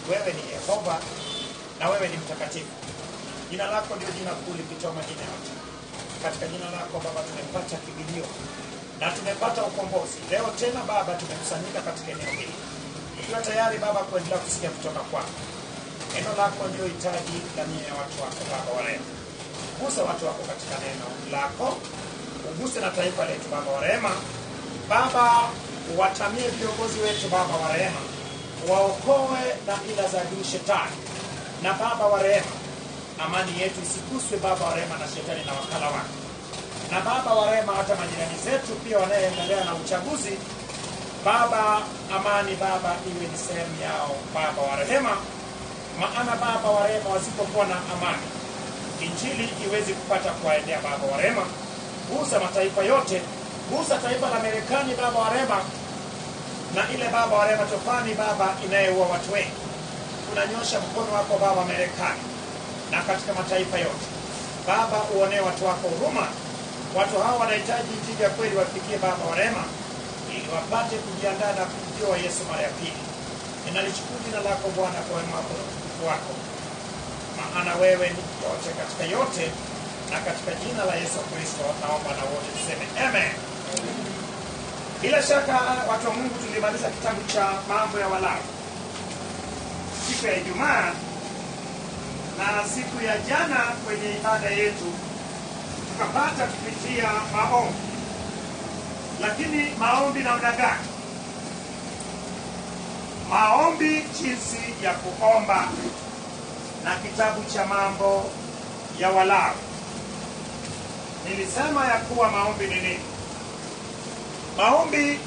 wewe ni Yehova na wewe ni mtakatifu. Jina lako ndio jina kuu lipitao majina yote. Katika jina lako Baba tumepata kibilio na tumepata ukombozi. Leo tena Baba tumekusanyika katika eneo hili ikiwa tayari Baba kuendelea kusikia kutoka kwako. Neno lako ndio hitaji la mioyo ya watu wako Baba wa rehema. Gusa watu wako katika neno lako, uguse na taifa letu Baba wa rehema. Baba, watamie viongozi wetu Baba wa rehema, waokoe na ila za adui shetani. Na Baba wa rehema, amani yetu isiguswe Baba wa rehema na shetani na wakala wake. Na Baba wa rehema, hata majirani zetu pia wanayoendelea na uchaguzi Baba, amani Baba iwe ni sehemu yao Baba wa rehema, maana Baba wa rehema, wasipokuwa na amani, injili iwezi kupata kuwaendea Baba wa rehema. Gusa mataifa yote, gusa taifa la Marekani Baba wa rehema, na ile Baba wa rehema tofani Baba inayeua watu wengi. Unanyosha mkono wako Baba Marekani na katika mataifa yote Baba, uonee watu wako huruma. Watu hawa wanahitaji injili ya kweli wafikie Baba wa rehema ili wapate kujiandaa na kumjua Yesu mara ya pili. Ninalichukua jina lako Bwana kwa wema wako na utukufu wako, maana wewe ni yote katika yote, na katika jina la Yesu Kristo naomba na wote tuseme amen. Bila shaka watu wa Mungu, tulimaliza kitabu cha mambo ya Walawi siku ya Ijumaa, na siku ya jana kwenye ibada yetu tukapata kupitia maombi lakini maombi namna gani? Maombi jinsi ya kuomba na kitabu cha mambo ya Walawi. Nilisema ya kuwa maombi ni nini? Maombi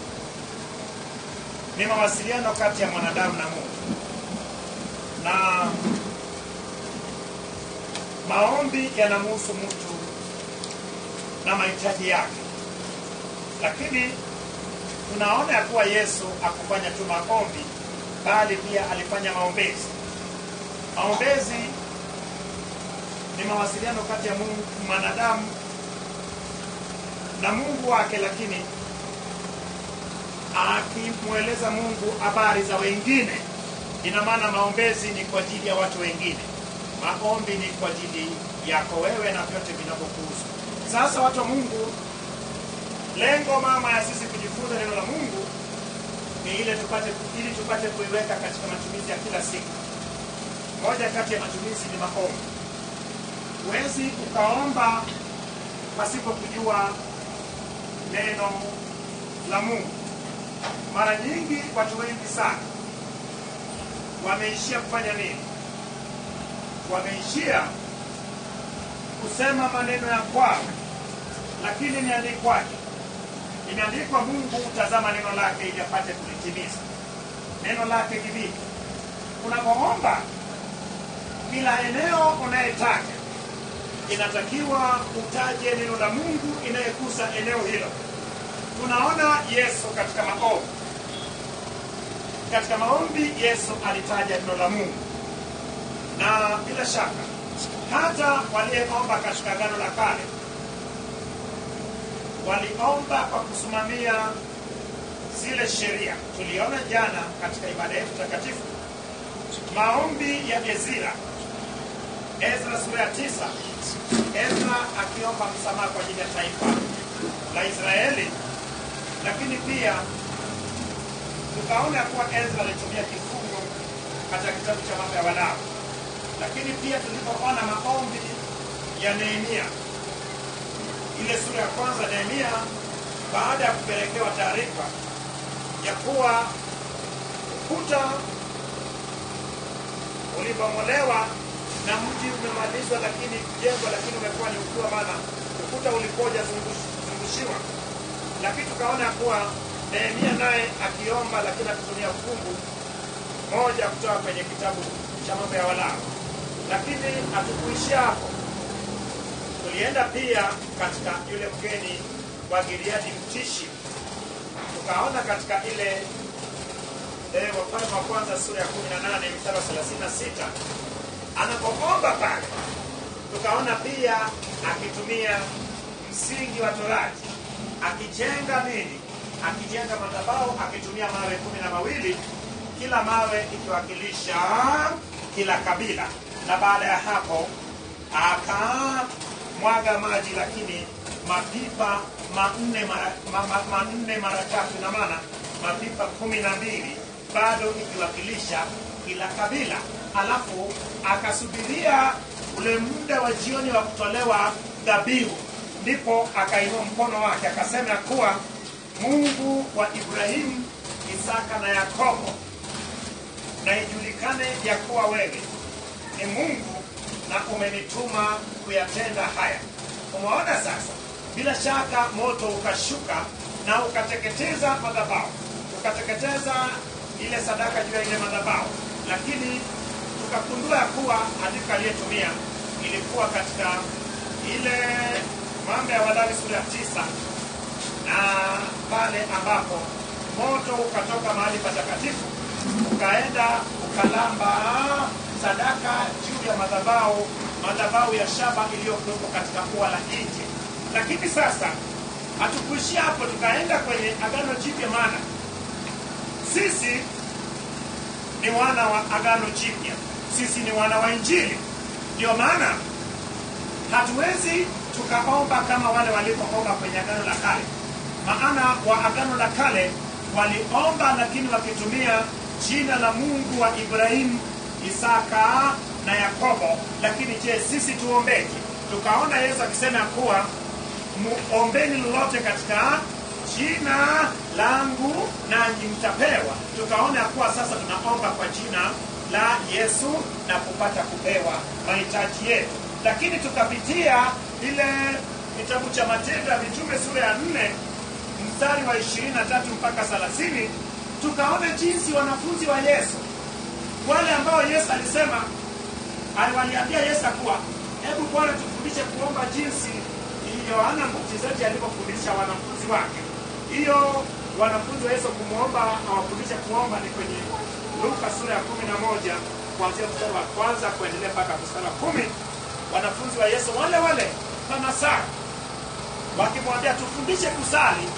ni mawasiliano kati ya mwanadamu na Mungu, na maombi yanamhusu mtu na mahitaji yake lakini tunaona ya kuwa Yesu akufanya tu maombi, bali pia alifanya maombezi. Maombezi ni mawasiliano kati ya Mungu mwanadamu na Mungu wake, lakini akimweleza Mungu habari za wengine. Ina maana maombezi ni kwa ajili ya watu wengine, maombi ni kwa ajili yako wewe na vyote vinavyokuhusu. Sasa watu wa Mungu, lengo mama ya sisi kujifunza neno la Mungu ni ile tupate ili tupate kuiweka katika matumizi ya kila siku. Moja kati ya matumizi ni maombi. Huwezi ukaomba pasipo kujua neno la Mungu. Mara nyingi watu wengi sana wameishia kufanya nini? Wameishia kusema maneno ya kwao, lakini imeandikwaje? Imeandikwa, Mungu hutazama neno lake ili apate kulitimiza. Neno lake ni vipi? Unapoomba, kila eneo unayetaka inatakiwa utaje neno la Mungu inayegusa eneo hilo. Tunaona Yesu katika maombi. Katika maombi Yesu alitaja neno la Mungu, na bila shaka hata walioomba katika Agano la Kale waliomba kwa kusimamia zile sheria. Tuliona jana katika ibada yetu takatifu maombi ya Ezra, Ezra sura ya tisa, Ezra akiomba msamaha kwa ajili ya taifa la Israeli, lakini pia tukaona kuwa Ezra alitumia kifungo katika kitabu cha mambo ya Walawi, lakini pia tulipoona maombi ya Nehemia ile sura ya kwanza, Nehemia baada ya kupelekewa taarifa ya kuwa ukuta ulibomolewa na mji umemalizwa, lakini jengo lakini umekuwa ni ukiwa, maana ukuta ulikuwa hujazungushiwa. Lakini tukaona ya kuwa Nehemia naye akiomba, lakini akitumia fungu moja kutoka kwenye kitabu cha mambo ya Walawi. Lakini hatukuishia hapo, tulienda pia katika yule mgeni wa Gileadi mtishi, tukaona katika ile eh, Wafalme wa kwanza sura ya 18 mstari wa 36 anapoomba pale, tukaona pia akitumia msingi wa Torati, akijenga nini, akijenga madhabahu akitumia mawe kumi na mawili kila mawe ikiwakilisha kila kabila, na baada ya hapo akamwaga maji, lakini mapipa manne mara, ma, ma, manne mara tatu, na maana mapipa kumi na mbili bado ikiwakilisha kila kabila. Alafu akasubiria ule muda wa jioni wa kutolewa dhabihu, ndipo akainua mkono wake akasema ya kuwa Mungu wa Ibrahimu, Isaka na Yakobo, na ijulikane ya kuwa wewe ni Mungu na umenituma kuyatenda haya. Umeona sasa, bila shaka moto ukashuka na ukateketeza madhabahu, ukateketeza ile sadaka juu ya ile madhabahu, lakini tukagundua ya kuwa andiko aliyetumia ilikuwa katika ile mambo ya Walawi sura ya tisa na pale ambapo moto ukatoka mahali patakatifu ukaenda ukalamba sadaka juu ya madhabahu madhabahu ya shaba iliyokuwepo katika ua la nje. Lakini sasa hatukuishia hapo, tukaenda kwenye agano jipya, maana sisi ni wana wa agano jipya, sisi ni wana wa Injili. Ndio maana hatuwezi tukaomba kama wale walipoomba kwenye agano la kale, maana wa agano la kale waliomba, lakini wakitumia jina la Mungu wa Ibrahimu, Isaka na Yakobo. Lakini je, sisi tuombeje? Tukaona Yesu akisema kuwa muombeni lolote katika jina langu nanyi mtapewa. Tukaona ya kuwa sasa tunaomba kwa jina la Yesu na kupata kupewa mahitaji yetu, lakini tukapitia ile kitabu cha Matendo ya Mitume sura ya nne mstari wa 23 mpaka 30 tukaona jinsi wanafunzi wa Yesu wale ambao Yesu alisema aliwaliambia Yesu kuwa hebu Bwana tufundishe kuomba jinsi Yohana Mbatizaji alivyofundisha wanafunzi wake. Hiyo wanafunzi wa Yesu kumwomba awafundishe kuomba ni kwenye Luka sura ya kumi na moja kuanzia mstari wa kwanza kuendelea mpaka mstari wa kumi. Wanafunzi wa Yesu wale wale Manasaa wakimwambia tufundishe kusali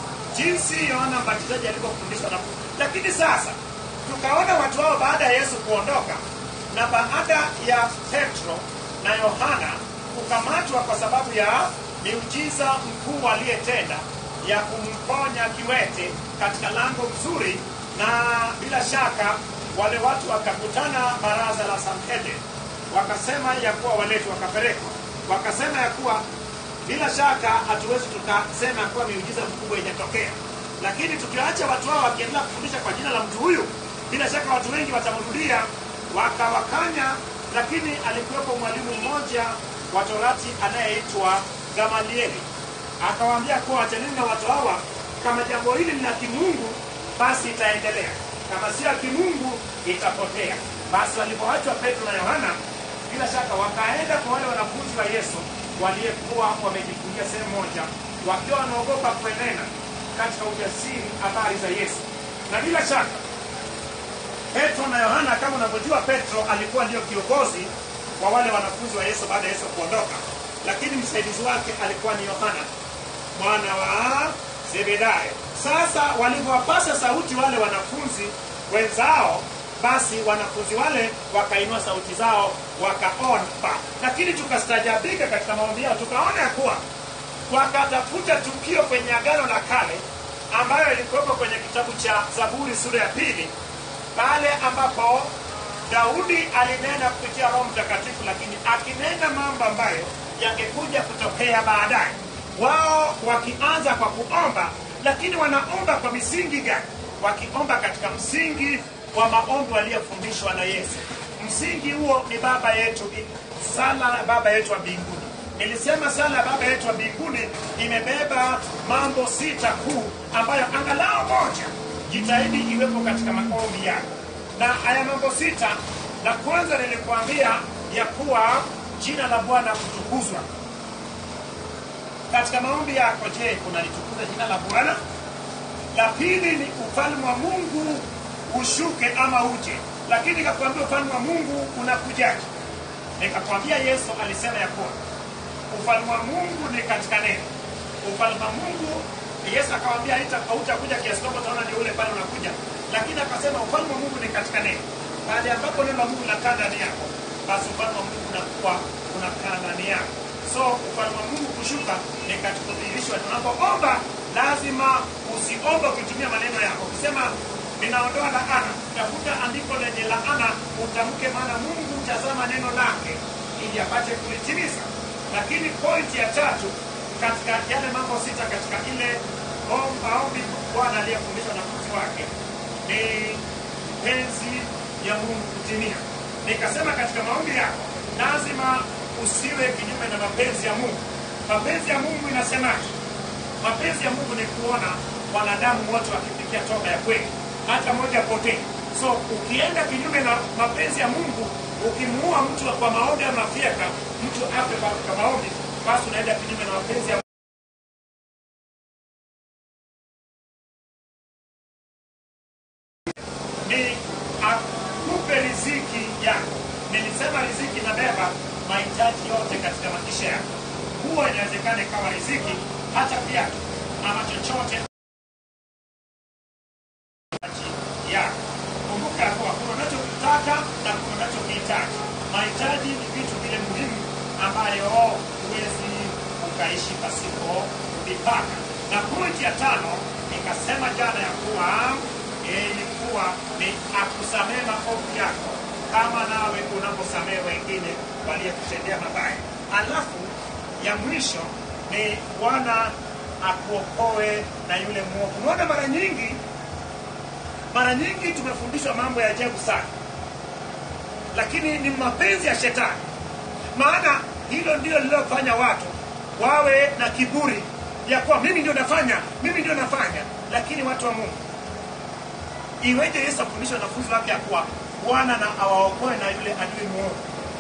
jinsi Yohana Mbatizaji alivyofundishwa na lakini sasa tukaona watu hao baada ya Yesu kuondoka na baada ya Petro na Yohana kukamatwa kwa sababu ya miujiza mkuu aliyetenda ya kumponya kiwete katika lango mzuri, na bila shaka wale watu wakakutana baraza la Sanhedrin, wakasema ya kuwa waletwe, wakapelekwa, wakasema ya kuwa bila shaka hatuwezi tukasema ya kuwa miujiza mkubwa ijatokea, lakini tukiacha watu hao wakiendelea kufundisha kwa jina la mtu huyu, bila shaka watu wengi watamrudia, wakawakanya. Lakini alikuwepo mwalimu mmoja wa Torati anayeitwa Gamalieli, akawaambia kuwa achaneni na watu hawa, kama jambo hili ni la kimungu basi itaendelea, kama sio ya kimungu itapotea. Basi walipoachwa Petro na Yohana, bila shaka wakaenda kwa wale wanafunzi wa Yesu waliyekuwa wamejifungia sehemu moja, wakiwa wanaogopa kuenena katika ujasiri habari za Yesu. Na bila shaka Petro na Yohana, kama unavyojua, Petro alikuwa ndio kiongozi wa wale wanafunzi wa Yesu baada ya Yesu kuondoka, lakini msaidizi wake alikuwa ni Yohana mwana wa Zebedayo. Sasa walivyowapasa sauti wale wanafunzi wenzao, basi wanafunzi wale wakainua sauti zao wakaomba, lakini tukastajabika katika maombi yao, tukaona ya kuwa wakatafuta tukio kwenye Agano la Kale ambayo ilikuwepo kwenye kitabu cha Zaburi sura ya pili pale ambapo Daudi alinena kupitia Roho Mtakatifu, lakini akinena mambo ambayo yangekuja kutokea baadaye. Wao wakianza kwa kuomba, lakini wanaomba kwa misingi gani? Wakiomba katika msingi wa maombi waliyofundishwa na Yesu. Msingi huo ni Baba yetu, sala ya Baba yetu wa mbinguni. Nilisema sala ya Baba yetu wa mbinguni imebeba mambo sita kuu, ambayo angalau moja jitahidi iwepo katika maombi yako. Na haya mambo sita, la kwanza nilikuambia ya kuwa jina la Bwana kutukuzwa katika maombi yako. Je, unalitukuza jina la Bwana? La pili ni ufalme wa Mungu ushuke ama uje, lakini nikakwambia ufalme wa Mungu unakujaje? Nikakwambia Yesu alisema ya kuwa ufalme wa Mungu ni katika neno. Ufalme wa Mungu Yesu akamwambia hautakuja kiasi kwamba utaona ndio ule pale unakuja, lakini akasema ufalme wa mungu ni katika neno pale ambapo neno la mungu linakaa ndani yako basi ufalme wa mungu unakuwa unakaa ndani yako so ufalme wa mungu kushuka ni katika kudhihirishwa tunapoomba lazima usiombe ukitumia maneno yako ukisema ninaondoa laana tafuta andiko lenye laana utamke maana mungu hutazama neno lake ili apate kulitimiza lakini pointi ya tatu katika yale mambo sita katika ile om- maombi bwana aliyefundisha wanafunzi wake ni penzi ya mungu kutimia nikasema katika maombi yako lazima usiwe kinyume na mapenzi ya mungu mapenzi ya mungu inasemaje mapenzi ya mungu ni kuona wanadamu wote wakifikia toba ya kweli hata moja potee so ukienda kinyume na mapenzi ya mungu ukimuua mtu kwa maombi ama fyeka mtu afe katika maombi basi unaenda kinyume na mapenzi ya ni akupe riziki yako nilisema riziki inabeba mahitaji yote katika maisha yako huwa inawezekana ikawa riziki hata viatu ama chochote yako kumbuka ya kuwa kuna unachokitaka na kuna unachokihitaji mahitaji ni vitu vile muhimu ambayo huwezi ukaishi pasipo mipaka na pointi ya tano nikasema jana ya kuwa eh, ilikuwa ni akusamehe maovu yako kama nawe unaposamehe wengine waliyekutendea mabaya alafu ya mwisho ni bwana akuokoe na yule mwovu unaona mara nyingi mara nyingi tumefundishwa mambo ya ajabu sana lakini ni mapenzi ya shetani maana hilo ndio lililofanya watu wawe na kiburi ya kuwa mimi ndio nafanya mimi ndio nafanya lakini watu wa mungu iweje yesu afundisha wanafunzi wake ya kuwa bwana na awaokoe na yule adui mwovu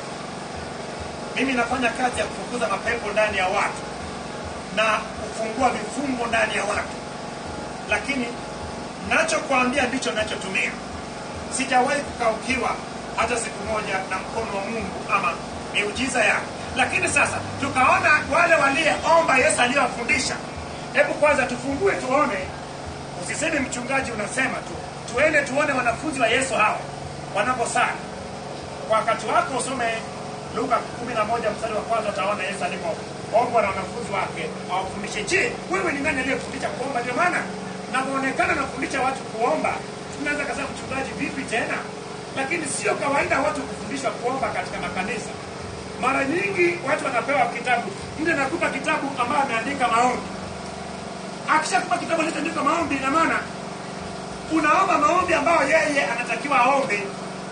mimi nafanya kazi ya kufukuza mapepo ndani ya watu na kufungua vifungo ndani ya watu lakini nachokwambia ndicho nachotumia sijawahi kukaukiwa hata siku moja na mkono wa mungu ama miujiza yake lakini sasa tukaona wale waliyeomba yesu aliyowafundisha hebu kwanza tufungue tuone usiseme mchungaji unasema tu tuende tuone wanafunzi wa yesu hao wanaposali kwa wakati wako usome luka 11 mstari wa kwanza utaona yesu alipoombwa na wanafunzi wake awafundishe je wewe ni nani aliyefundisha kuomba ndio maana navyoonekana nafundisha watu kuomba tunaweza kasema mchungaji vipi tena lakini sio kawaida watu kufundishwa kuomba katika makanisa mara nyingi watu wanapewa kitabu mtu anakupa kitabu ambayo ameandika maombi akishakupa kitabu alichoandika maombi ina maana unaomba maombi ambayo yeye anatakiwa aombe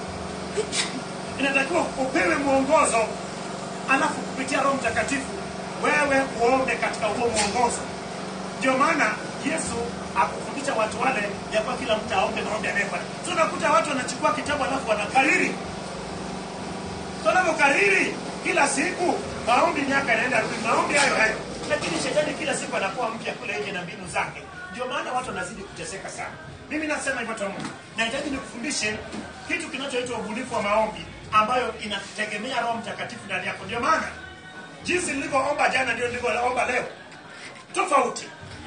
inatakiwa upewe mwongozo alafu kupitia roho mtakatifu wewe uombe katika huo mwongozo ndio maana yesu akufundisha watu wale ya kuwa kila mtu aombe maombi anayefanya so unakuta watu wanachukua kitabu alafu wanakariri so wanavyokariri kila siku maombi miaka inaenda rudi maombi hayo hayo lakini shetani kila siku anakuwa mpya kule nje na mbinu zake ndio maana watu wanazidi kuteseka sana mimi nasema hivyo tu Mungu nahitaji nikufundishe kitu kinachoitwa ubunifu wa maombi ambayo inategemea roho mtakatifu ndani yako ndio maana jinsi nilivyoomba jana ndio nilivyoomba leo tofauti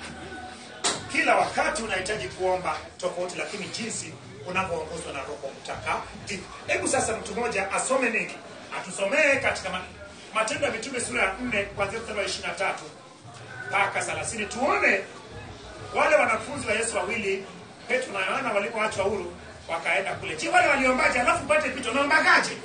kila wakati unahitaji kuomba tofauti lakini jinsi unavyoongozwa na roho mtakatifu hebu sasa mtu mmoja asome nini atusomee katika ma- matendo ya mitume sura ya 4 kuanzia mstari wa 23 mpaka 30 tuone wale wanafunzi wa yesu wawili petro na yohana walipoachwa huru wakaenda kule je wale waliombaje alafu upate picha unaombagaje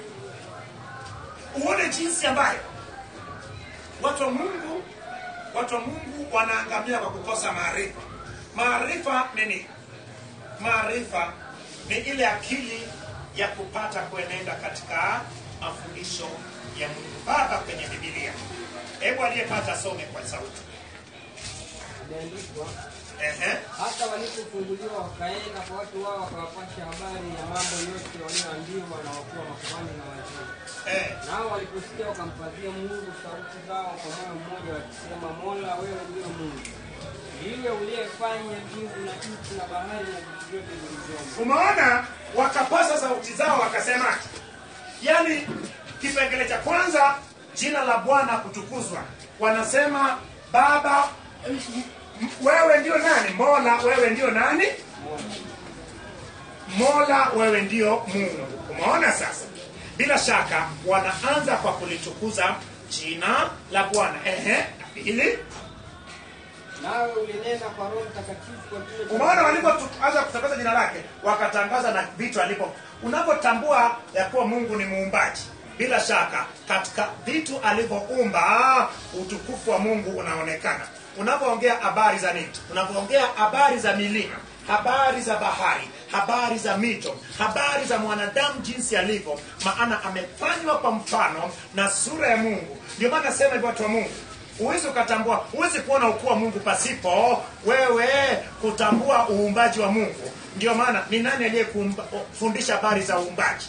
uone jinsi ambayo watu wa mungu watu wa mungu wanaangamia kwa kukosa maarifa maarifa ni nini maarifa ni ile akili ya kupata kuenenda katika mafundisho ya mungu baba kwenye bibilia hebu aliyepata some kwa sauti imeandikwa Ehe. hata walipofunguliwa wakaenda kwa watu wao wakawapasha habari ya mambo yote walioambiwa na wakuu wa makuhani na wazee Eh. nao waliposikia wakampazia mungu sauti zao kwa moyo mmoja wakisema mola wewe ndiyo mungu ndiwe uliyefanya mbingu na nchi na bahari na vitu vyote vilivyomo umeona wakapasa sauti zao wakasema yaani kipengele cha kwanza jina la bwana kutukuzwa wanasema baba m- m- wewe ndio nani mola wewe ndio nani mola wewe ndio mungu umeona sasa bila shaka wanaanza kwa kulitukuza jina la bwana ehe ili nawe ulinena kwa roho mtakatifu kwa kinywa cha umeona walipoanza kutangaza jina lake wakatangaza na vitu alipo unapotambua ya kuwa mungu ni muumbaji bila shaka katika vitu alivyoumba utukufu wa mungu unaonekana unapoongea habari za nini unapoongea habari za milima habari za bahari habari za mito habari za mwanadamu jinsi alivyo maana amefanywa kwa mfano na sura ya mungu ndio maana nasema hivyo watu wa mungu huwezi ukatambua huwezi kuona ukuu wa mungu pasipo wewe kutambua uumbaji wa mungu ndio maana ni nani aliyefundisha habari za uumbaji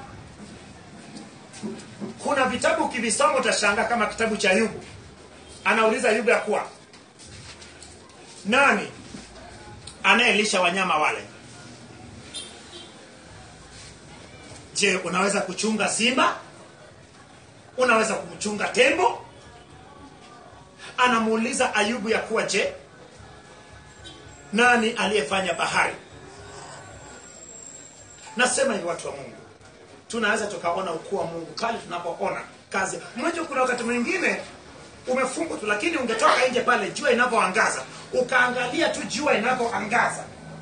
kuna vitabu ukivisoma utashangaa kama kitabu cha yubu anauliza yubu ya kuwa nani anayelisha wanyama wale je unaweza kuchunga simba unaweza kumchunga tembo anamuuliza ayubu ya kuwa je nani aliyefanya bahari nasema hivi watu wa mungu tunaweza tukaona ukuu wa mungu pale tunapoona kazi mmoja kuna wakati mwingine umefungwa tu lakini ungetoka nje pale jua inavyoangaza ukaangalia tu jua inavyoangaza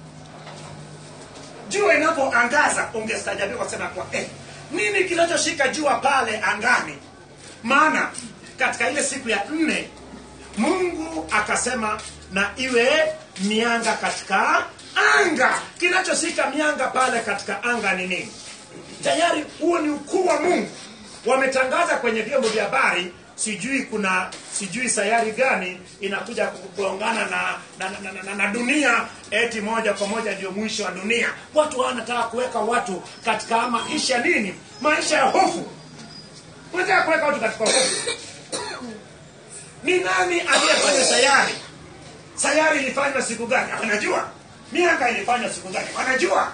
jua inavyoangaza ungestajabika kusema kwa eh, nini kinachoshika jua pale angani maana katika ile siku ya nne mungu akasema na iwe mianga katika anga kinachoshika mianga pale katika anga ni nini tayari huo ni ukuu wa mungu wametangaza kwenye vyombo vya habari sijui kuna sijui sayari gani inakuja kugongana na na, na, na, na, na dunia eti moja kwa moja ndio mwisho wa dunia watu wanataka kuweka watu katika maisha nini maisha ya hofu wanataka kuweka watu katika hofu ni nani aliyefanya sayari sayari ilifanywa siku gani wanajua mianga ilifanywa siku gani wanajua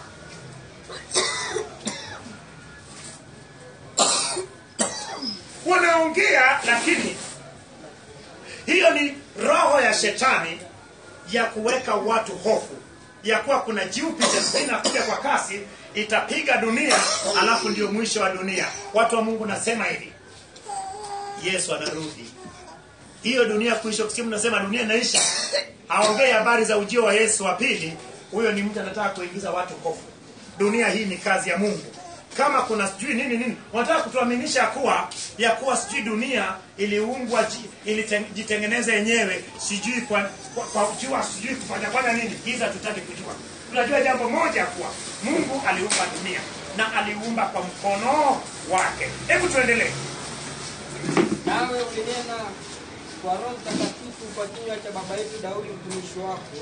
wanaongea lakini hiyo ni roho ya shetani ya kuweka watu hofu ya kuwa kuna jupiter inakuja kwa kasi itapiga dunia alafu ndio mwisho wa dunia watu wa mungu nasema hivi yesu anarudi hiyo dunia kuisha kusikia mnasema dunia inaisha haongei habari za ujio wa yesu wa pili huyo ni mtu anataka kuingiza watu hofu dunia hii ni kazi ya mungu kama kuna sijui nini nini wanataka kutuaminisha kuwa ya kuwa sijui dunia iliungwa ilijitengeneza yenyewe sijui kwa, kwa, kwa jua sijui kufanyafanya nini hizi hatutaki kujua tunajua jambo moja kuwa mungu aliumba dunia na aliumba kwa mkono wake hebu tuendelee nawe ulinena kwa roho mtakatifu kwa kinywa cha baba yetu daudi mtumishi wako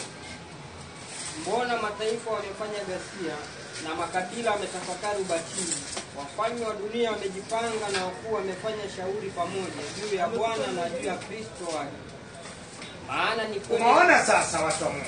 mbona mataifa wamefanya ghasia na makabila wametafakari ubatili wafalme wa dunia wamejipanga na wakuu wamefanya shauri pamoja juu ya bwana na juu ya kristo wake maana ni kweli umeona sasa watu wa mungu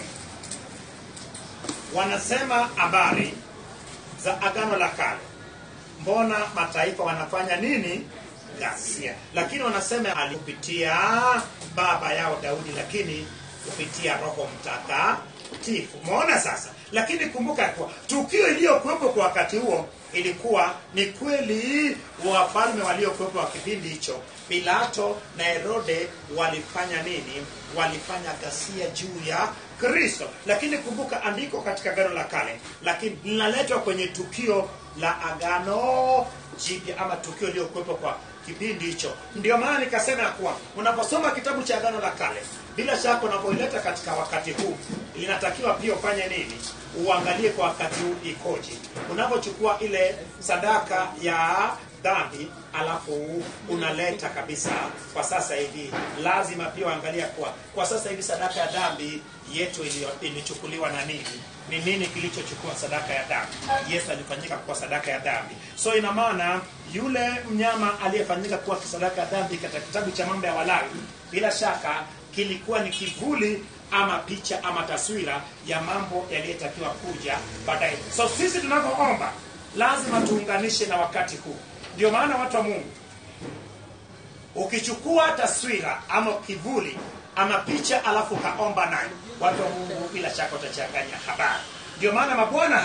wanasema habari za agano la kale mbona mataifa wanafanya nini ghasia lakini wanasema alipitia baba yao daudi lakini kupitia roho mtakatifu umeona sasa lakini kumbuka kuwa tukio iliyokuwepo kwa wakati huo ilikuwa ni kweli wafalme waliokuwepo wa kipindi hicho pilato na herode walifanya nini walifanya ghasia juu ya kristo lakini kumbuka andiko katika agano la kale lakini linaletwa kwenye tukio la agano jipya ama tukio iliyokuwepo kwa kipindi hicho ndio maana nikasema ya kuwa unaposoma kitabu cha agano la kale bila shaka unapoileta katika wakati huu linatakiwa pia ufanye nini uangalie kwa wakati huu ikoje unapochukua ile sadaka ya dhambi alafu unaleta kabisa kwa sasa hivi lazima pia uangalia kuwa kwa sasa hivi sadaka ya dhambi yetu ilio- ilichukuliwa na nini ni nini kilichochukua sadaka ya dhambi yesu alifanyika kuwa sadaka ya dhambi so ina maana yule mnyama aliyefanyika kuwa sadaka ya dhambi katika kitabu cha mambo ya walawi bila shaka kilikuwa ni kivuli ama picha ama taswira ya mambo yaliyotakiwa kuja baadaye so sisi tunavyoomba lazima tuunganishe na wakati huu ndio maana watu wa mungu ukichukua taswira ama kivuli ama picha alafu ukaomba nayo watu wa mungu bila shaka utachanganya habari ndio maana mabwana hao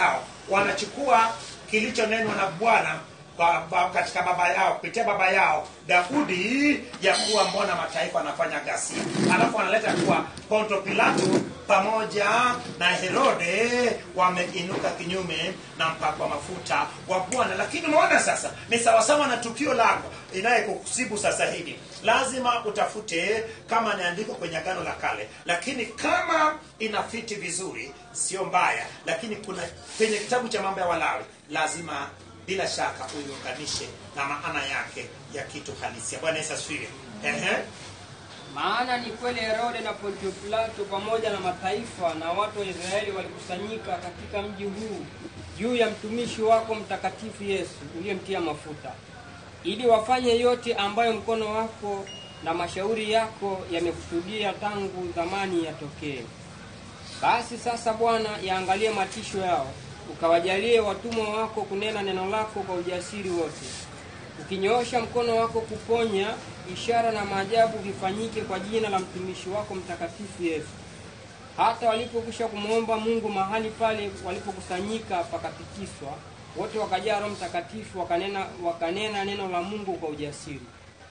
wanachukua kilichonenwa na bwana kwa, kwa, katika baba yao kupitia baba yao daudi ya kuwa mbona mataifa wanafanya ghasia alafu wanaleta kuwa ponto pilato pamoja na herode wameinuka kinyume na mpako wa mafuta wa bwana lakini umeona sasa ni sawasawa na tukio lako inayekusibu sasa hivi lazima utafute kama inaandikwa kwenye agano la kale lakini kama inafiti vizuri sio mbaya lakini kuna kwenye kitabu cha mambo ya walawi lazima bila shaka uiunganishe na maana yake ya kitu halisia bwana yesu asifiwe Ehe. maana ni kweli herode na pontio pilato pamoja na mataifa na watu wa israeli walikusanyika katika mji huu juu ya mtumishi wako mtakatifu yesu uliyemtia mafuta ili wafanye yote ambayo mkono wako na mashauri yako yamekusudia tangu zamani yatokee basi sasa bwana yaangalie matisho yao ukawajalie watumwa wako kunena neno lako kwa ujasiri wote ukinyoosha mkono wako kuponya ishara na maajabu vifanyike kwa jina la mtumishi wako mtakatifu yesu hata walipokwisha kumwomba mungu mahali pale walipokusanyika pakatikiswa wote wakajaa roho mtakatifu wakanena, wakanena neno la mungu kwa ujasiri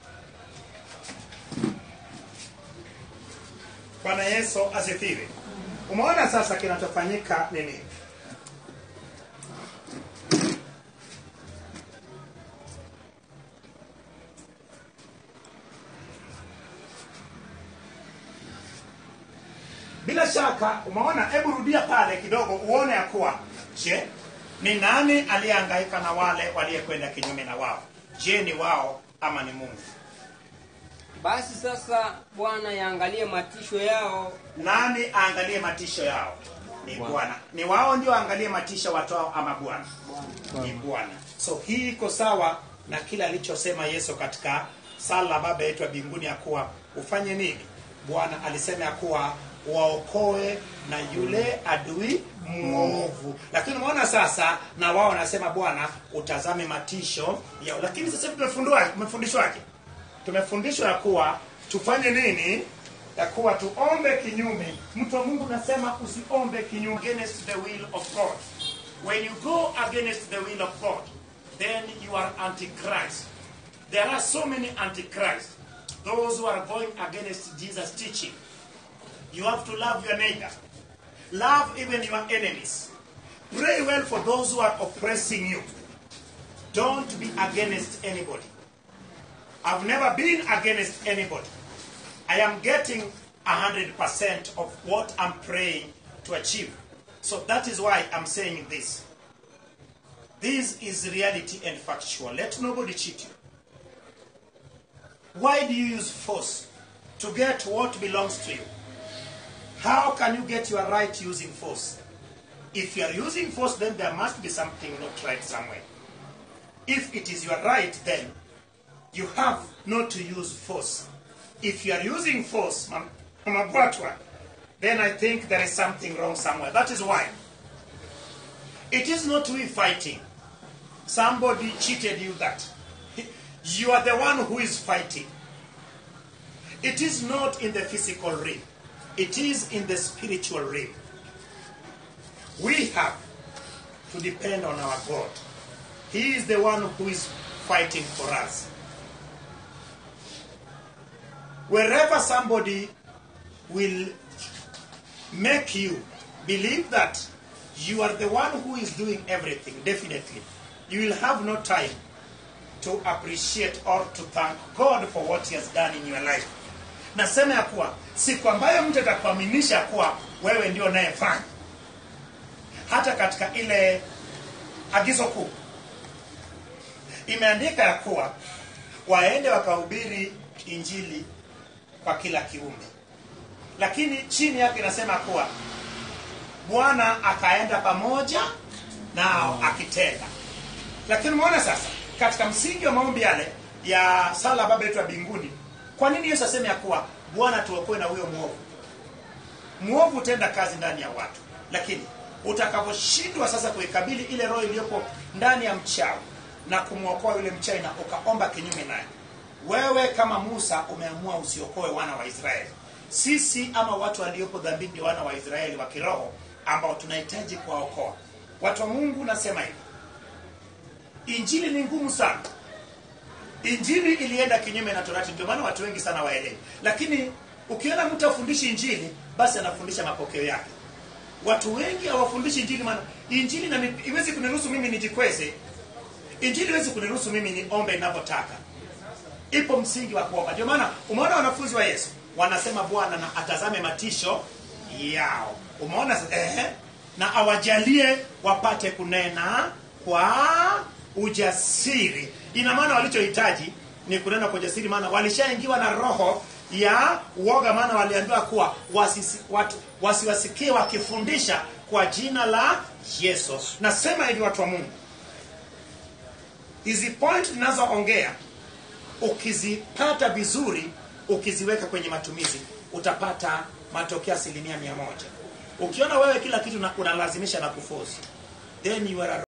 bwana yesu asifiwe umeona sasa kinachofanyika ni nini bila shaka umeona hebu rudia pale kidogo uone ya kuwa je ni nani aliyehangaika na wale waliyekwenda kinyume na wao je ni wao ama ni mungu basi sasa bwana yaangalie matisho yao nani aangalie matisho yao ni bwana ni wao ndio aangalie matisho watu wao ama bwana ni bwana so hii iko sawa na kile alichosema yesu katika sala la baba yetu ya mbinguni ya kuwa ufanye nini bwana alisema ya kuwa waokoe na yule adui mwovu lakini umeona sasa na wao wanasema bwana utazame matisho yao lakini sasa hivi tumefundwa- tumefundishwaje tumefundishwa ya kuwa tufanye nini ya kuwa tuombe kinyume mtu wa mungu nasema usiombe kinyume against the will of god when you go against the will of god then you are antichrist there are so many antichrists those who are going against jesus teaching you have to love your neighbor love even your enemies pray well for those who are oppressing you don't be against anybody I've never been against anybody. I am getting 100% of what I'm praying to achieve. So that is why I'm saying this. This is reality and factual. Let nobody cheat you. Why do you use force to get what belongs to you? How can you get your right using force? If you are using force, then there must be something not right somewhere. If it is your right, then you have not to use force. If you are using force, Mam- Mama Bwatwa, then I think there is something wrong somewhere. That is why. It is not we fighting. Somebody cheated you that. You are the one who is fighting. It is not in the physical realm. It is in the spiritual realm. We have to depend on our God. He is the one who is fighting for us. Wherever somebody will make you believe that you are the one who is doing everything, definitely, you will have no time to appreciate or to thank God for what He has done in your life. Nasema ya kuwa siku ambayo mtu atakuaminisha kuwa wewe ndio unayefanya, hata katika ile agizo kuu imeandika ya kuwa waende wakahubiri injili kwa kila kiumbe, lakini chini yake inasema kuwa Bwana akaenda pamoja nao akitenda. Lakini umeona sasa, katika msingi wa maombi yale ya sala Baba yetu wa mbinguni, kwa nini Yesu aseme ya kuwa Bwana tuokoe na huyo mwovu? Mwovu hutenda kazi ndani ya watu, lakini utakaposhindwa sasa kuikabili ile roho iliyopo ndani ya mchawi na kumwokoa yule mchawi na ukaomba kinyume naye, wewe kama Musa umeamua usiokoe wana wa Israeli. Sisi ama watu waliopo dhambini ni wana wa Israeli wa kiroho ambao tunahitaji kuwaokoa. watu wa mungu nasema hivi injili ni ngumu sana injili ilienda kinyume na torati ndio maana watu wengi sana waelewi lakini ukiona mtu afundishi injili basi anafundisha mapokeo yake watu wengi hawafundishi injili maana injili na iwezi kuniruhusu mimi nijikweze injili iwezi kuniruhusu mimi niombe ninavyotaka ipo msingi wa kuomba ndio maana umeona wanafunzi wa yesu wanasema bwana na atazame matisho yao umeona eh, na awajalie wapate kunena kwa ujasiri ina maana walichohitaji ni kunena kwa ujasiri maana walishaingiwa na roho ya uoga maana waliambiwa kuwa wasisi, watu wasiwasikie wakifundisha kwa jina la yesu nasema hivi watu wa mungu hizi point ninazoongea ukizipata vizuri ukiziweka kwenye matumizi utapata matokeo asilimia mia moja ukiona wewe kila kitu na- unalazimisha na kufosi then you are a